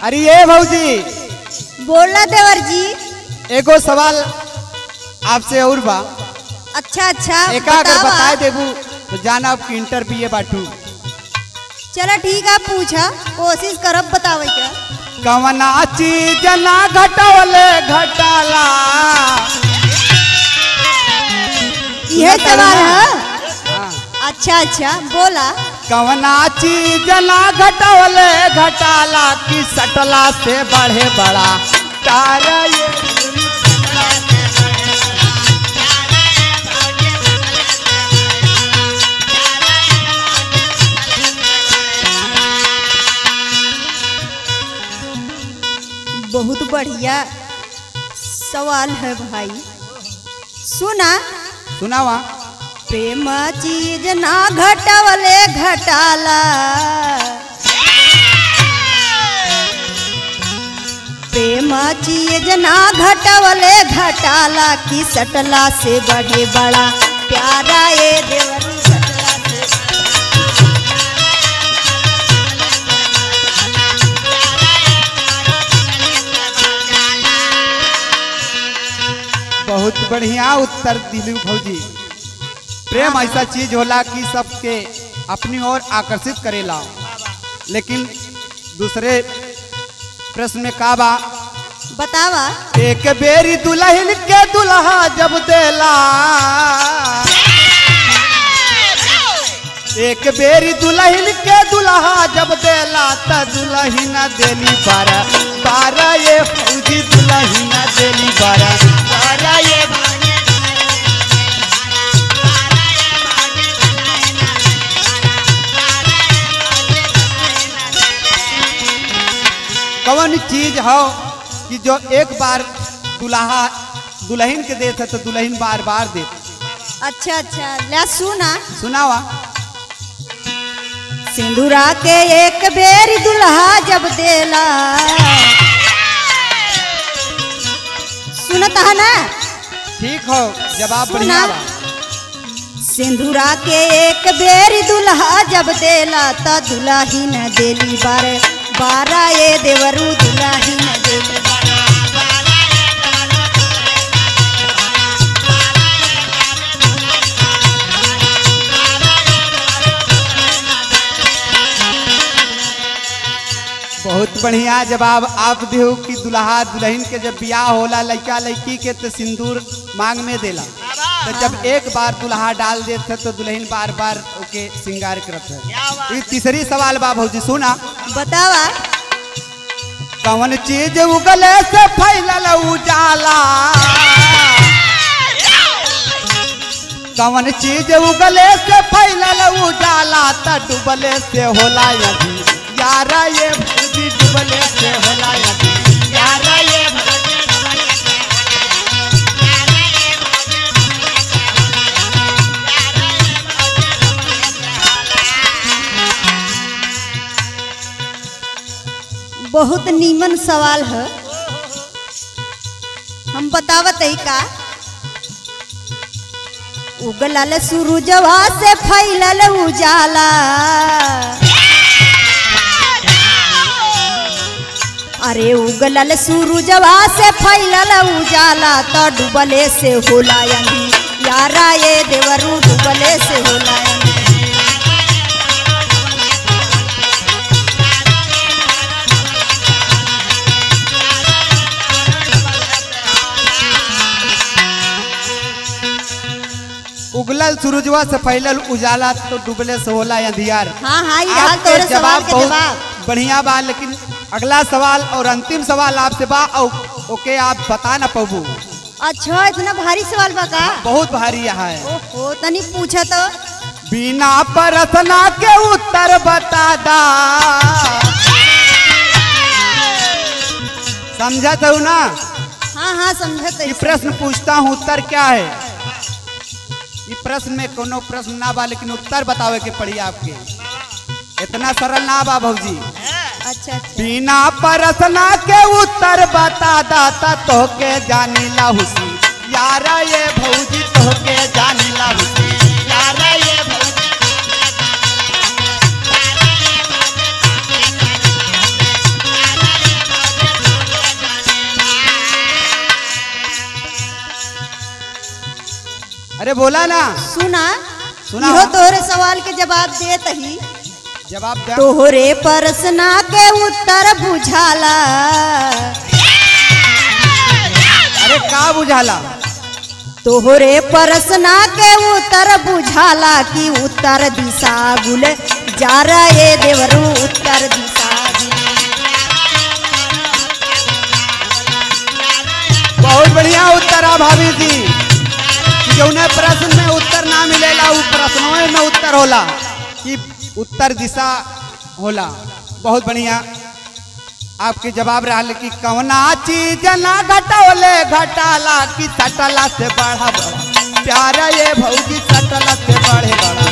अरे ये भौजी बोला देवर जी एगो सवाल आपसे और बा अच्छा अच्छा एका अगर बतावा। बताए देबू तो जाना अब इंटर बी ए बाटू चलो ठीक है पूछा कोशिश करब बतावे के कवना चीज ना घटवले घटाला यह सुना सवाल तारू ना? है हाँ। अच्छा अच्छा बोला कवना चीज ना घटवले घटाला कि सटला से बढ़े बड़ा तारा ये बहुत बढ़िया सवाल है भाई सुना सुनावा प्रेम चीज ना घटवले घटाला प्रेम चीज ना घटवले घटाला कि सटला से बढ़े बड़ा प्यारा ये देवरी सटला से बहुत बढ़िया उत्तर दिलू भौजी प्रेम ऐसा चीज होला कि सबके अपनी ओर आकर्षित करेला लेकिन दूसरे प्रश्न में का बा बतावा एक बेरी दुल्हन के दुल्हा जब देला एक बेरी दुल्हन के दुल्हा जब देला त दुल्हन देली बारा बारा ये फौजी दुल्हन देली बारा बारा ये कौन चीज हो कि जो एक बार दुल्हा दुल्हन के देते तो दुल्हन बार बार देते अच्छा अच्छा ले सुना सुनावा सिंदूरा के एक बेर दुल्हा जब देला सुनत है ना ठीक हो जवाब सुना। बढ़िया बा सिंदूरा के एक बेर दुल्हा जब देला त दुल्ही न देली बार बारा ये देवरू दुल्ही न देली बहुत बढ़िया जवाब आप देहो कि दुल्हा दुल्हन के जब ब्याह होला लड़का लड़की के तो सिंदूर मांग में देला तो जब एक बार दुल्हा डाल देते तो दुल्हन बार बार ओके श्रृंगार करत है ये तीसरी सवाल बा भौजी सुना बतावा कौन चीज उगले से फैलल उजाला कौन चीज उगले से फैलल उजाला त डूबले से होला यदि यारा ये भौजी डूबले से होला यदि यारा ये बहुत नीमन सवाल है हम बतावत है का उगलल सूरजवा से फैलल उजाला अरे उगलल सूरजवा से फैलल उजाला तो डूबले से होला यंदी यारा ये देवरू डूबले से होला यंदी उगलल सूरजवा से फैलल उजाला तो डूबले से होला अंधियार हाँ हाँ ये हाल आपके तोरे सवाल के बहुत जवाब बढ़िया बा लेकिन अगला सवाल और अंतिम सवाल आपसे बा और ओके आप बता ना पाबू अच्छा इतना भारी सवाल बा का बहुत भारी यहाँ है ओहो तनी पूछा तो बिना परसना के उत्तर बता दा समझा तो ना हाँ हाँ समझत ये है प्रश्न पूछता हूँ उत्तर क्या है ये प्रश्न में कोनो प्रश्न ना बा लेकिन उत्तर बतावे के पड़ी आपके इतना सरल ना बा भौजी अच्छा अच्छा बिना परसना के उत्तर बता दाता तो के जानी ला हुसी यारा ये भौजी तो के जानी ला हुसी यारा ये भौजी अरे बोला ना सुना सुना। इहो तोहरे सवाल के जवाब देत ही जवाब दे तोहरे प्रश्न के उत्तर बुझाला अरे का बुझाला तोहरे प्रश्न के उत्तर बुझाला कि उत्तर दिशा गुल जा रे देवरू उत्तर दिशा गुल बहुत बढ़िया उत्तर है भाभी जी कि जौने प्रश्न में उत्तर ना मिलेला उ प्रश्नों में उत्तर होला कि उत्तर दिशा होला बहुत बढ़िया आपके जवाब रहा कि कवना चीज ना घटोले घटाला कि सटला से बढ़ा बड़ा प्यारा ये भौजी सटला से बढ़े बड़ा